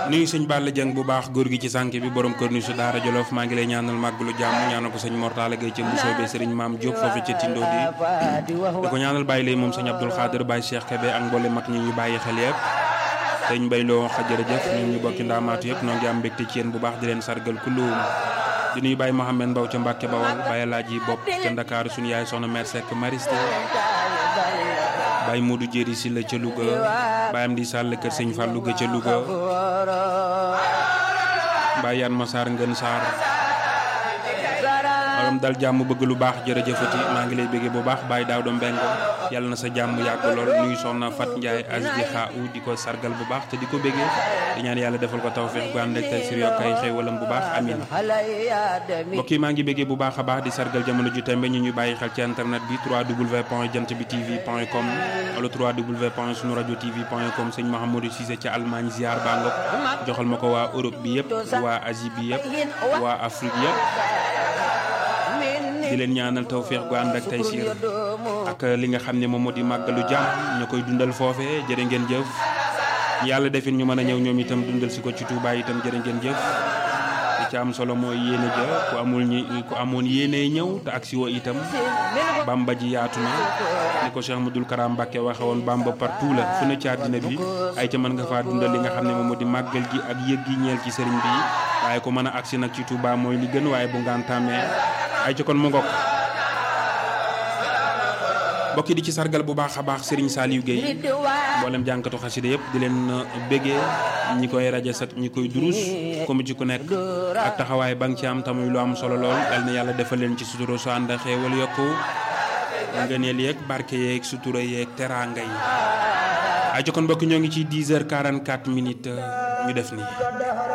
nuyu sëñ Balla Dieng bu baax góor gi ci sànk bi borom kër ni su daara Jolof maa ngi lay ñaanal màggalu jàmm ñaanal ko sëñ Mortala Gay ca Mbusoo be sëriñ Maam Diop foofu ca Tindo di di ko ñaanal bàyyi lay moom sëñ Abdul Xaadir Baye Cheikh Kebe ak mboole mag ñi ñu bàyyi xel yëpp sëñ Bay loo wax jërëjëf ñun ñu bokki ndaamaatu yëpp noo ngi am mbégte ci yéen bu baax di leen sargal kulluum di nuyu Baye Mohamed Mbaw ca Mbàkke Bawol Baye Laaji Bopp ca Ndakaaru suñu yaay soxna mère Seck Mariste Baye Modou Jéeri si la ca Louga Baye am di sàll kër sëñ Fall Louga ca Louga Baye Yan Massar Ngën Sarr waram dal jàmm bëgg lu baax jërëjëfati maa ngi lay bëggee bu baax Baye Daawdo Mbeng yàlla na sa jàmm yàgg lool nuyu soxna Fat Ndiaye asdi xaa u di ko sargal bu baax te di ko bëggee di ñaan yàlla defal ko tawfeex gu ànd ak tey sir yokk ay xéewalam bu baax amin mbokk yi maa ngi bëggee bu baax a baax di sargal jamono ju tembe ñu ñu bàyyi xel ci internet bi 3w point jant bi tv point com wala 3w point sunu rajo tv point com sëñ Mahamadou Cissé ca Allemagne ziar baa nga joxal ma ko waa Europe bi yëpp waa Asie bi yëpp waa Afrique yëpp di leen ñaanal tawféex gu ànd ak tey siir ak li nga xam ne moom moo di màggalu jàmm ñu koy dundal foofee jërë ngeen jëf yàlla defin ñu mën a ñëw ñoom itam dundal si ko ci Touba itam jërë ngeen jëf li ci am solo mooy yéene ja ku amul ñi ku amoon yéene ñëw te ak si woo itam bamba ji yaatu na ni ko Cheikh Ahmadoul Karam Mbacke waxe woon bamba partout la fu ne ci àddina bi ay ca mën nga faa dundal li nga xam ne moom moo di màggal gi ak yëg gi ñeel ci sëriñ bi waaye ku mën a agsi nag ci Touba mooy li gën waaye bu ngaan tàmmee ay ci kon mu ngokk mbokk yi di ci sargal bu baax a baax Serigne Saliou Gueye mboolem jànkatu xasida yëpp di leen béggee ñi koy rajo sat ñi koy durus comme ci ku nekk ak taxawaay ba nga ci am tamuy lu am solo lool yal na yàlla defal leen ci sutura su ànd xeewal yokku ngëneel yeeg barke yeeg sutura yeeg teraanga yi ay ci kon mbokk ñoo ngi ci 10 heures 44 minutes ñu def nii